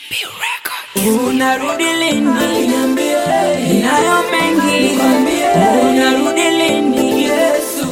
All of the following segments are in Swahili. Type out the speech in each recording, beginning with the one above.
Unarudi lini? Ninayo mengi, unarudi lini? Yesu,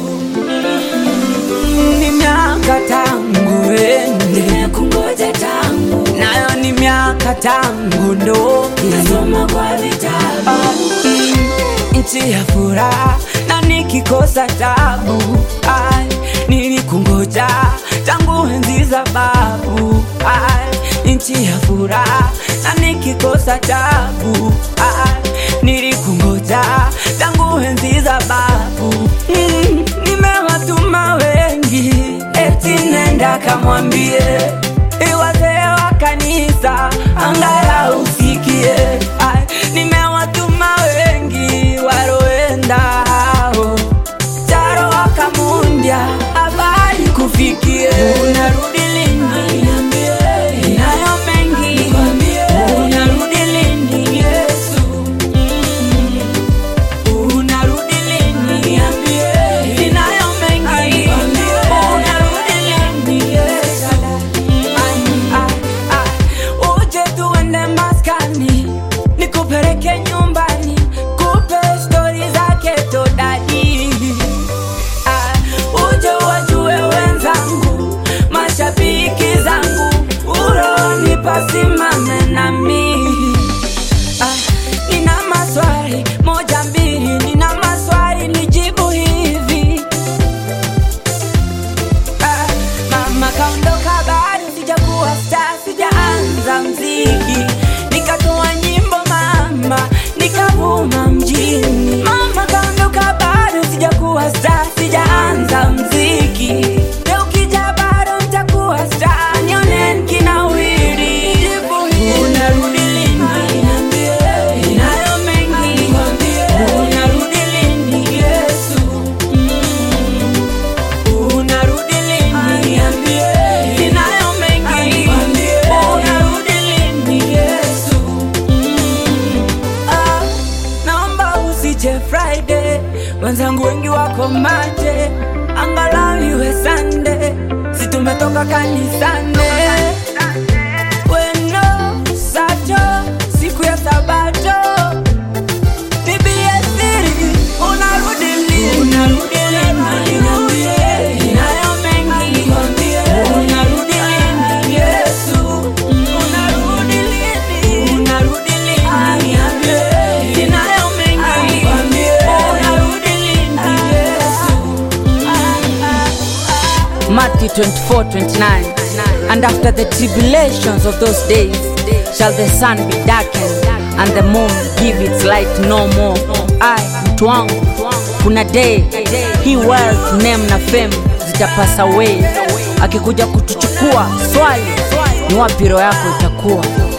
ni miaka tangu ende, Kungoja tangu nayo ni miaka tangu ndoki nasoma kwa vitabu nchi ya furaha na nikikosa tabu ai, nilikungoja tangu enzi za babu ai, nchi ya furaha na nikikosa tabu ai, nilikungoja tangu enzi za babu mm, nimewatuma wengi eti nenda kamwambie iwazee wa kanisa angalau usikie ai, nimewatuma wengi waroenda hao taro wakamundya habari kufikie unarudi lini nayo mengi unarudi lini yesu Mm. unarudi lini ninayo mengi unarudi lini yesu uje tuende maskani nikupeleke nyumbani kupe stori zake todadi Ah, uje wajue wenzangu mashabiki zangu uroni pasimame nami Ah, nina maswali moja mbili nina maswali nijibu hivi Ah, mama kaondoka bado sijakuwa star sijaanza mziki nikatoa nyimbo mama nikavuma mjini mama kaondoka bado sijakuwa star sijaanza mziki leo ukija bado nitakuwa star nione kinawiri unarudi lini ninayo mengi unarudi lini yesu Mm. Unarudi lini? Ninayo mengi. Unarudi lini, Yesu? Mm. Ah, naomba usije Friday, wenzangu wengi wako maje, angalau iwe Sunday, si tumetoka kanisani. Weno sato, siku ya Sabato Biblia siri, unarudi lini? Unarudi lini? Ninayo mengi. Unarudi lini, Yesu? Unarudi lini? Unarudi lini? Ninayo mengi. Unarudi lini, Yesu? Matthew 24 29. And after the tribulations of those days shall the sun be darkened and the moon give its light no more. I, mtu wangu, kuna day hii wealth, name na fame zitapasa away. Akikuja kutuchukua swali ni wapi roho yako itakuwa?